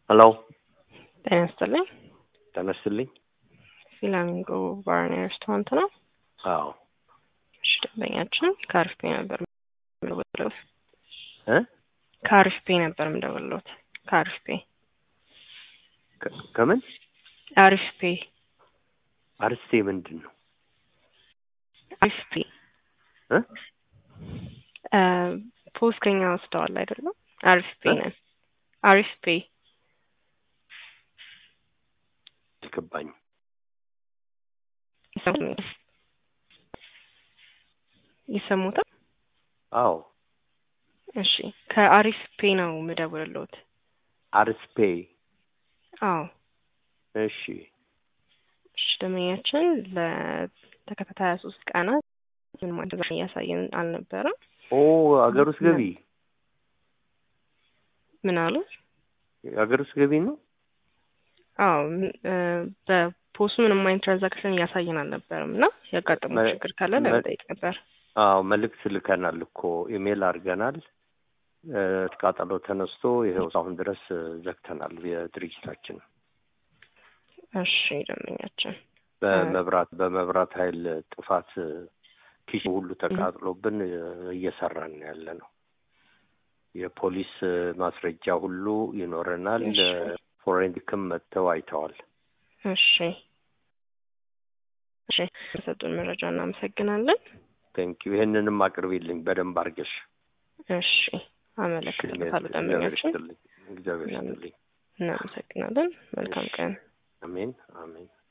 ሄሎ ጤና ይስጥልኝ። ጤና ይስጥልኝ። ፊላሚንጎ ባርና ሬስቶራንት ነው። አዎ እሺ፣ ደንበኛችን ከአሪፍ ፔ ነበር የምደውልልዎት። እ ከአሪፍ ፔ ነበር የምደውልልዎት። ከአሪፍ ፔ ከ- ከምን አሪፍ ፔ አርስቴ ምንድን ነው? አሪፍ ፔ እ እ ፖስት ከኛ ወስደዋል አይደለም? አሪፍ ፔ እ? ነን። አሪፍ ፔ አልገባኝም። ይሰሙኛል? ይሰሙታል? አዎ እሺ፣ ከአሪፍ ፔ ነው የምደውልልዎት። አርስፔ አዎ እሺ እሺ ደንበኛችን ለተከታታይ ሀያ ሶስት ቀናት ምን ማለት እያሳየን አልነበረም። ኦ አገር ውስጥ ገቢ ምን አሉ? አገር ውስጥ ገቢ ነው። አዎ ም- እ በፖስቱ ምንም አይነት ትራንዛክሽን እያሳየን አልነበረም እና ያጋጠመው መ- ችግር ካለ መ- ለመጠየቅ ነበር። አዎ መልእክት ልከናል እኮ ኢሜል አድርገናል። እ ቃጠሎ ተነስቶ ይኸው አሁን ድረስ እ ዘግተናል የድርጅታችን እሺ ደንበኛችን በመብራት በመብራት ኃይል ጥፋት እ ኪችን ሁሉ ተቃጥሎብን እ እየሰራን ነው ያለ ነው። የፖሊስ እ ማስረጃ ሁሉ ይኖረናል። እሺ። እ ፎሬንሲክም መጥተው አይተዋል። እሺ እሺ በሰጡን መረጃ እናመሰግናለን። ቴንኪዩ ይህንንም አቅርቢልኝ በደንብ አድርገሽ። እሺ አመለክትልታለሁ እግዚአብሔር ደንበኛችን። ይስጥልኝ። እግዚአብሔር ይስጥልኝ። እናመሰግናለን። መልካም ቀን። አሜን አሜን።